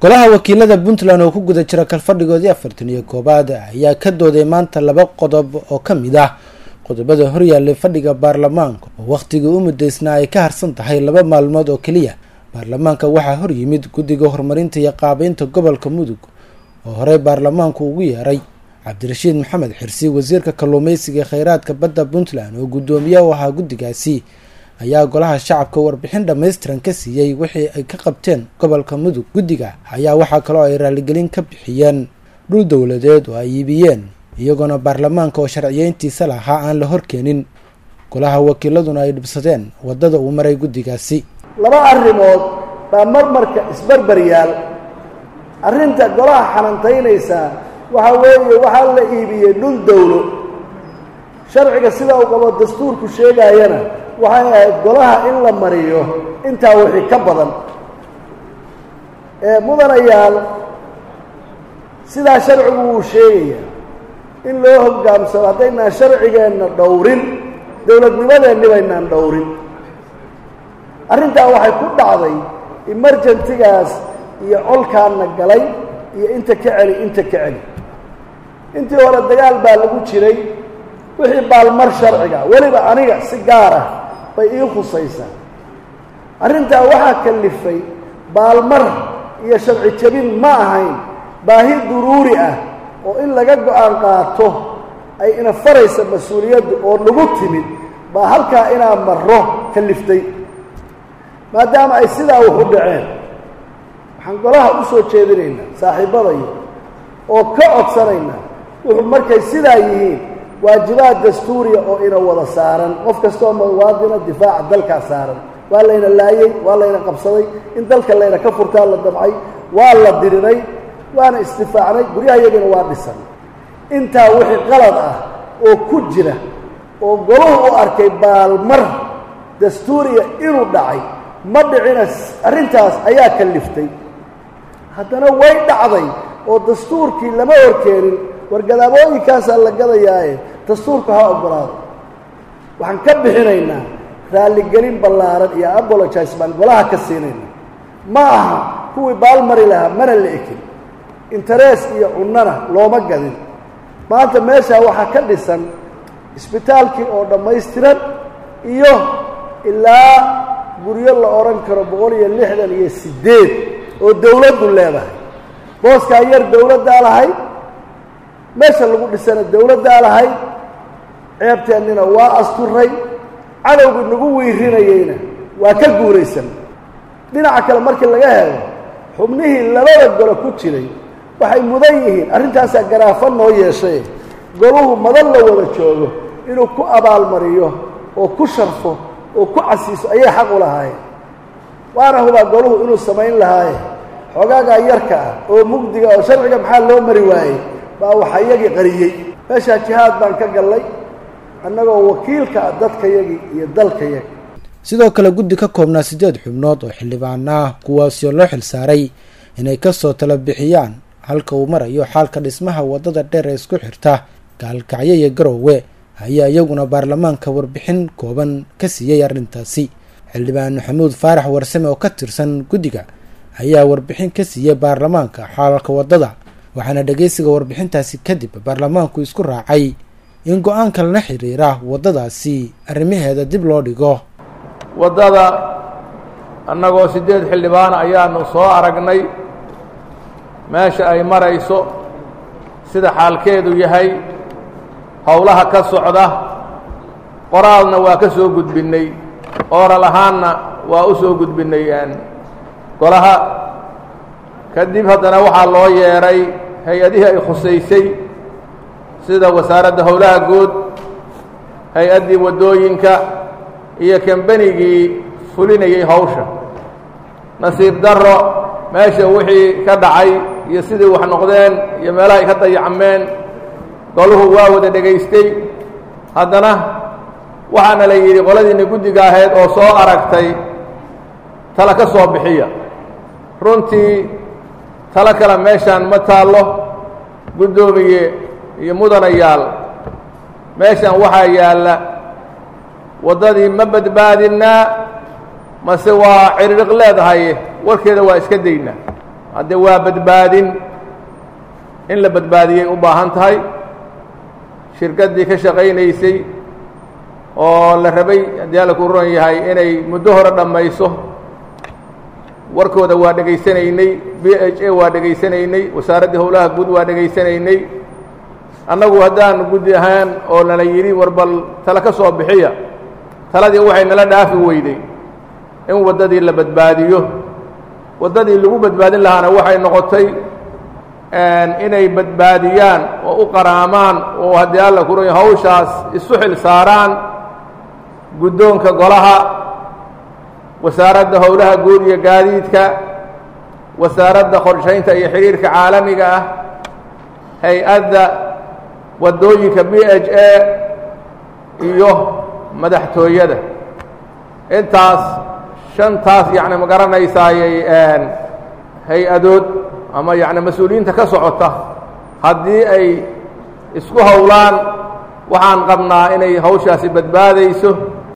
golaha wakiilada puntland oo ku guda jira kalfadhigoodii afartan iyo koowaad ayaa ka dooday maanta laba qodob oo ka mid ah qodobada horyaallay fadhiga baarlamaanka oo wakhtigii u mudaysnaa ay ka harsan tahay laba maalmood oo keliya baarlamaanka waxaa hor yimid guddiga horumarinta iyo qaabeynta gobolka mudug oo horey baarlamaanku ugu yeeray cabdirashiid maxamed xirsi wasiirka kalluumeysiga kheyraadka badda puntland oo guddoomiye u ahaa guddigaasi ayaa golaha shacabka warbixin dhammaystiran ka siiyey wixii ay ka qabteen gobolka mudug guddiga ayaa waxaa kaloo ay raaligelin ka bixiyeen dhul dowladeed oo ay iibiyeen iyagoona baarlamaanka oo sharciyeyntiisa lahaa aan la horkeenin golaha wakiiladuna ay dhibsadeen waddada uu maray guddigaasi laba arrimood baa marmarka isbarbar yaal arrinta golaha xanantaynaysaa waxaa weeye waxaa la iibiyey dhul dowlo sharciga sida uu qabo dastuurku sheegaayana waxay ahayd golaha in la mariyo intaa wixii ka badan ee mudanayaal sidaa sharcigu wuu sheegayaa in loo hoggaamsamo haddaynaan sharcigeenna dhowrin dowladnimadeenni baynaan dhowrin arrintaa waxay ku dhacday emergentigaas iyo colkaanna galay iyo inta ka celi inta ka celi intii hore dagaal baa lagu jiray wixii baalmar sharciga weliba aniga si gaar ah bay ii khusaysaa arrintaa waxaa kalifay baalmar iyo sharci jebin ma ahayn baahi duruuri ah oo in laga go-aan qaato ay ina faraysa mas-uuliyaddu oo nagu timid baa halkaa inaa marro kaliftay maadaama ay sidaa wuxu dhaceen waxaan golaha u soo jeedinaynaa saaxiibbadayo oo ka codsanaynaa wuxuu markay sidaa yihiin waajibaad dastuuriya oo ina wada saaran qof kastaoo muwaadina difaaca dalkaa saaran waa layna laayey waa layna qabsaday in dalka layna ka furtaa la damcay waa la diriray waana isdifaacnay guryahayagina waa dhisan intaa wixii qalad ah oo ku jira oo golahu u arkay baalmar dastuuriya inuu dhacay ma dhicina arrintaas ayaa kaliftay haddana way dhacday oo dastuurkii lama horkeenin wargadaabooyinkaasaa la gadayaaye dastuurku ha oggolaado waxaan ka bixinaynaa raalligelin ballaaran iyo abologize baan golaha ka siinayna ma aha kuwii baalmari lahaa mana la ekin interees iyo cunnana looma gadin maanta meeshaa waxaa ka dhisan isbitaalkii oo dhammaystiran iyo ilaa guryo la odhan karo boqol iyo lixdan iyo siddeed oo dawladdu leedahay booskaa yar dawladdaa lahayd meesha lagu dhisana dawladdaa lahayd ceebteennina waa asturay cadowgii nagu wiirinayeyna waa ka guuraysan dhinaca kale markii laga helo xubnihii labada golo ku jiray waxay mudan yihiin arrintaasaa garaafo noo yeeshay goluhu madan la wada joogo inuu ku abaalmariyo oo ku sharfo oo ku casiiso ayay xaq u lahaayeen waana hubaa goluhu inuu samayn lahaaye xoogaagaa yarka ah oo mugdiga oo sharciga maxaa loo mari waayey baa waxa iyagii qariyey meeshaa jihaad baan ka gallay annagoo wakiilka ah dadkayagii iyo dalkayagi sidoo kale guddi ka koobnaa siddeed xubnood oo xildhibaan ah kuwaasoo loo xilsaaray inay kasoo tala bixiyaan halka uu marayo xaalka dhismaha waddada dheer ee isku xirta gaalkacyo iyo garoowe ayaa iyaguna baarlamaanka warbixin kooban ka siiyey arrintaasi xildhibaan maxamuud faarax warsame oo ka tirsan guddiga ayaa warbixin ka siiyey baarlamaanka xaalka waddada waxaana dhegeysiga warbixintaasi kadib baarlamaanku isku raacay in go-aanka lana xiriira waddadaasi arrimaheeda dib loo dhigo waddada annagoo siddeed xildhibaan ayaanu soo aragnay meesha ay marayso sida xaalkeedu yahay howlaha ka socda qoraalna waa ka soo gudbinnay ooral ahaanna waa u soo gudbinnay golaha kadib haddana waxaa loo yeedhay hay-adihii ay khusaysay sida wasaaradda howlaha guud hay-addii waddooyinka iyo kambanigii fulinayay hawsha nasiib darro meesha wixii ka dhacay iyo sidii wax noqdeen iyo meelaha ay ka dayacmeen goluhu waa wada dhegaystay haddana waxaana la yidhi qoladiinna guddiga ahayd oo soo aragtay tala ka soo bixiya runtii talo kale meeshaan ma taallo guddoomiye iyo mudanayaal meeshan waxaa yaalla waddadii ma badbaadinnaa mase waa cidhidhiq leedahay warkeeda waa iska daynaa haddee waa badbaadin in la badbaadiyay u baahan tahay shirkaddii ka shaqaynaysay oo la rabay haddii alla ku ron yahay inay muddo hore dhammayso warkooda waa dhegaysanaynay b h a waa dhegaysanaynay wasaaraddii howlaha guud waa dhegaysanaynay annagu haddaan guddi ahaan oo nala yidhi war bal tale ka soo bixiya taladii waxay nala dhaafi weyday in waddadii la badbaadiyo waddadii lagu badbaadin lahaana waxay noqotay inay badbaadiyaan oo u qaraamaan oo haddii alla ku ron yahay hawshaas isu xil saaraan guddoonka golaha wasaaradda howlaha guud iyo gaadiidka wasaaradda qorshaynta iyo xidhiirka caalamiga ah hay-adda waddooyinka b h a iyo madaxtooyada intaas shantaas yacni ma garanaysaayey hay-adood ama yacni mas-uuliyiinta ka socota haddii ay isku howlaan waxaan qabnaa inay hawshaasi badbaadayso